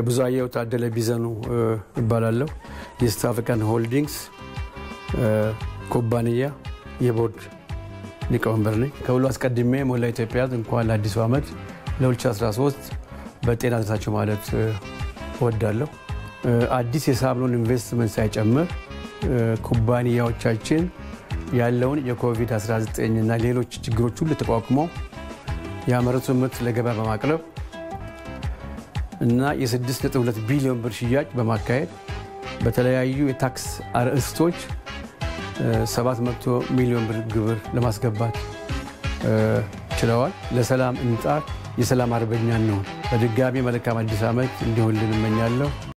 ብዙአየሁ ታደለ ቢዘኑ ይባላለሁ። የኢስት አፍሪካን ሆልዲንግስ ኩባንያ የቦርድ ሊቀመንበር ነኝ። ከሁሉ አስቀድሜ ሞላ ኢትዮጵያ እንኳን ለአዲሱ ዓመት ለ2013 በጤና ደረሳችሁ ማለት እወዳለሁ። አዲስ የሳምኖን ኢንቨስትመንት ሳይጨምር ኩባንያዎቻችን ያለውን የኮቪድ-19 እና ሌሎች ችግሮች ሁሉ ተቋቁመው ያመረቱን ምርት ለገበያ በማቅረብ እና የ6.2 ቢሊዮን ብር ሽያጭ በማካሄድ በተለያዩ የታክስ አርዕስቶች 700 ሚሊዮን ብር ግብር ለማስገባት ችለዋል። ለሰላም እንጣር፣ የሰላም አርበኛ እንሆን። በድጋሚ መልካም አዲስ ዓመት እንዲሆንልን እመኛለሁ።